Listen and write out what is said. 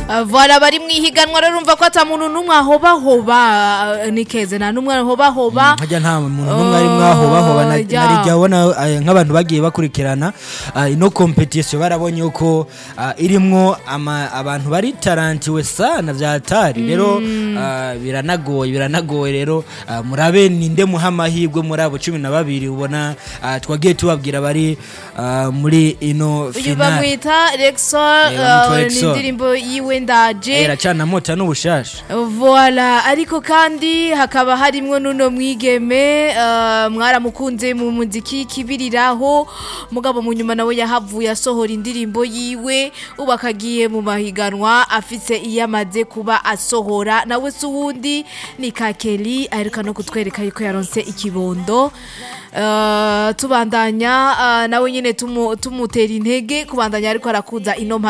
Uh, Voilà bari mwihiganwa rero urumva ko ata muntu numwe ahobahoba uh, nikeze nta numwe ahobahoba hajya nta muntu n'umwe ari mwahobahoba na- Oh, ya. narijya abona eh, nk'abantu bagiye bakurikirana ah, ino competition barabonye uko ah, irimwo ama- abantu bari tarantiwe sana vya hatari rero ah, biranagoye biranagoye rero ah, murabe ninde muha amahirwe muri abo cumi na babiri ubona ah, twagiye tubabwira bari ah, muri ino uyu finale bamwita Rexol Eh, bamwita uh, ni Rexol. indirimbo yiwe ndaje iracana mota n'ubushasha Voila ariko kandi hakaba harimwo nuno mwigeme uh, mwaramukunze mu muziki kibiriraho mugabo mu nyuma nawe yahavuye asohora indirimbo yiwe ubu akagiye mu mahiganwa afise iyo amaze kuba asohora nawe si uwundi ni kakeli aheruka no kutwereka yuko yaronse ikibondo Uh, tubandanya uh, nawe nyine tumu- tumutera intege kubandanya ariko arakuza ino mpano